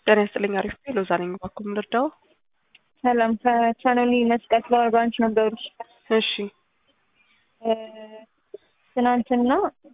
ጤና ይስጥልኝ። አሪፍ ነው። ሎዛ ነኝ። እባክዎ ምን ልርዳው? ሰላም ከቻናሊ መስቀል ፍላወር ብራንች ነበሩ። እሺ ትናንትና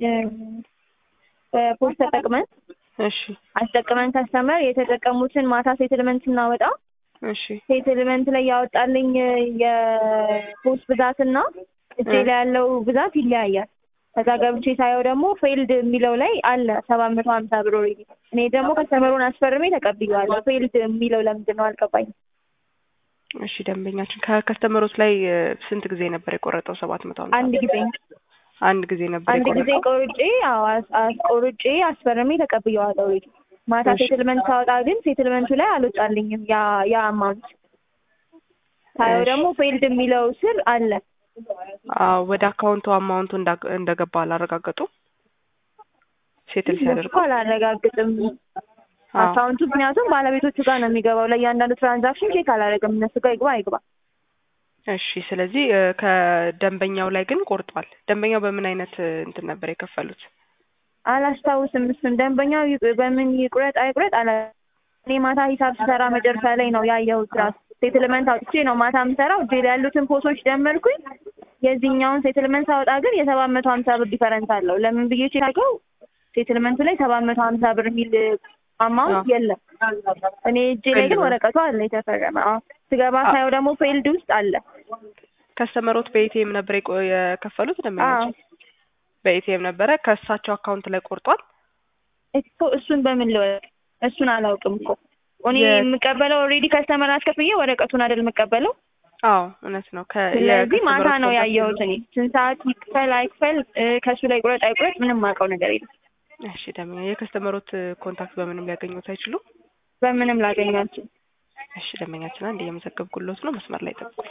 በፖስት ተጠቅመን እሺ አስጠቅመን ከስተመር የተጠቀሙትን ማታ ሴትልመንት ስናወጣ እሺ ሴትልመንት ላይ ያወጣልኝ የፖስት ብዛትና እጄ ላይ ያለው ብዛት ይለያያል። ከዛ ገብቼ ሳየው ደግሞ ፌልድ የሚለው ላይ አለ ሰባት መቶ ሀምሳ ብር ኦልሬዲ። እኔ ደግሞ ከስተመሩን አስፈርሜ ተቀብዬዋለሁ። ፌልድ የሚለው ለምንድን ነው አልገባኝም። እሺ ደንበኛችን ከከስተመሮች ላይ እ፣ ስንት ጊዜ ነበር የቆረጠው? ሰባት መቶ ሀምሳ አንድ ጊዜ አንድ ጊዜ ነበር አንድ ጊዜ የቆረጠው። ቆርጬ አዎ አስ- አስ- ቆርጬ አስፈርሜ ተቀብዬዋለሁ ኦልሬዲ። ማታ እሺ። ሴትልመንት ሳወጣ ግን ሴትልመንቱ ላይ አልወጣልኝም ያ ያ አማውንት። ሳየው እሺ። ደግሞ ፌልድ የሚለው ስር አለ አዎ ወደ አካውንቱ አማውንቱ እንዳ- እንደገባ አላረጋገጡ ሴትል እኮ ሲያደርጉ አላረጋግጥም አዎ አካውንቱ ምክንያቱም ባለቤቶቹ ጋር ነው የሚገባው። ለእያንዳንዱ ትራንዛክሽን ቼክ አላደረግም። እነሱ ጋር ይግባ አይግባ። እሺ ስለዚህ እ፣ ከደንበኛው ላይ ግን ቆርጧል። ደንበኛው በምን አይነት እ፣ እንትን ነበር የከፈሉት? አላስታውስም። እሱን ደንበኛው ይ- በምን ይቁረጥ አይቁረጥ አላ እኔ ማታ ሂሳብ ስሰራ መጨረሻ ላይ ነው ያየሁት። ራሱ ሴትልመንት አውጥቼ ነው ማታ የምሰራው። እጄ ላይ ያሉትን ፖሶች ደመርኩኝ። የዚህኛውን ሴትልመንት ሳወጣ ግን የሰባት መቶ ሀምሳ ብር ዲፈረንስ አለው። ለምን ብዬ ቼክ አድርገው ሴትልመንቱ ላይ ሰባት መቶ ሀምሳ ብር የሚል አማውንት አዎ። የለም። እኔ እጄ ላይ ግን ፌልድ ነው። ወረቀቱ አለ የተፈረመ። አዎ ስገባ አ- ሳየው ደግሞ ፌልድ ውስጥ አለ። ከስተመሮት በኤቲኤም ነበር የቆ- የከፈሉት ደንበኛችን በኤቲኤም ነበረ። ከእሳቸው አካውንት ላይ ቆርጧል። እኮ እሱን በምን ልወቅ? እሱን አላውቅም እኮ እኔ የ- የምቀበለው ኦልሬዲ ከስተመር አስከፍዬ ወረቀቱን አይደል የምቀበለው። አዎ እውነት ነው። ከ- ስለዚህ ማታ የከስተመሮች ነው ኮንታክት ያየሁት እኔ ስንት ሰዓት ይክፈል አይክፈል እ፣ ከእሱ ላይ ቁረጥ አይቁረጥ ምንም የማውቀው ነገር የለም። እሺ ደንበኛ የከስተመሮት ኮንታክት በምንም ሊያገኙት አይችሉም። በምንም ላገኛችሁ እሺ ደንበኛችን አንድ እየመዘገብኩሎት ነው። መስመር ላይ ጠብቁ።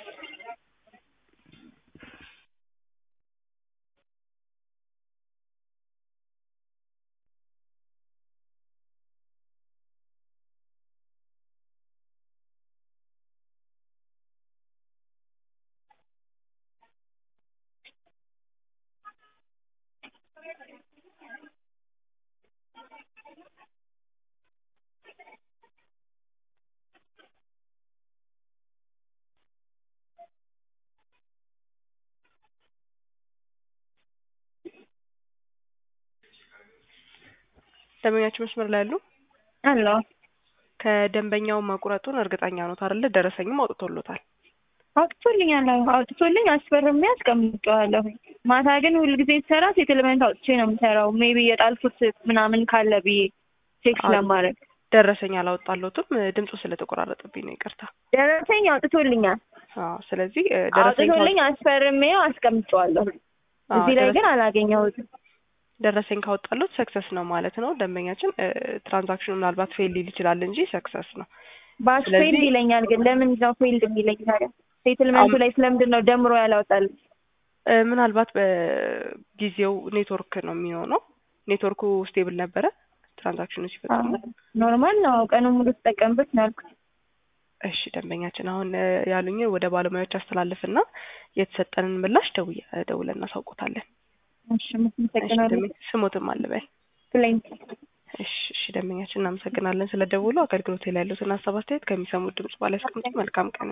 ደንበኛችን መስመር ላይ ያሉ አሎ ከደንበኛው መቁረጡን እርግጠኛ ኖት አይደለ? ደረሰኝም አውጥቶሎታል። አውጥቶልኛል። አዎ አውጥቶልኝ አስፈርሜ አስቀምጬዋለሁ። ማታ ግን ሁልጊዜ ስሰራ ሴትልመንት አውጥቼ ነው የምሰራው። ሜቢ የጣልኩት ምናምን ካለ ብዬ ቼክ አዎ። ስለማድረግ ደረሰኝ አላወጣሎትም። ድምፁ ስለተቆራረጠብኝ ነው ይቅርታ። ደረሰኝ አውጥቶልኛል። አዎ ስለዚህ እ፣ ደረሰኝ አውጥቶልኝ አስፈርሜው አስቀምጬዋለሁ። አዎ፣ እዚህ ላይ ደረሰ- ግን አላገኘሁትም። ደረሰኝ ካወጣሎት ሰክሰስ ነው ማለት ነው። ደንበኛችን እ፣ ትራንዛክሽኑ ምናልባት ፌል ሊል ይችላል እንጂ ሰክሰስ ነው። ባስ ስለዚህ- ፌልድ ይለኛል። ግን ለምን ነው ፌልድ የሚለኝ ታዲያ? ሴትልመንቱ አሁን- ላይ ስለምንድን ነው ደምሮ ያላወጣል? እ፣ ምናልባት በጊዜው ኔትወርክ ነው የሚሆነው። ኔትወርኩ ስቴብል ነበረ ትራንዛክሽኑ ሲፈጸሙ። ኖርማል ነው። ቀኑን ሙሉ ትጠቀምበት ነው ያልኩት። እሺ ደንበኛችን አሁን እ፣ ያሉኝን ወደ ባለሙያዎች አስተላልፍና የተሰጠንን ምላሽ ደውየ ደውለን እናሳውቆታለን። እሺ እሺ መሰግናለሁ። ደንበኛ ስሞትም አልበል። ፕሌንት እሺ እሺ ደንበኛችን እናመሰግናለን ስለ ደውሉ። አገልግሎት ላይ ያሉትን ሀሳብ አስተያየት ከሚሰሙት ድምጽ ባለ ያስቀምጡ። መልካም ቀን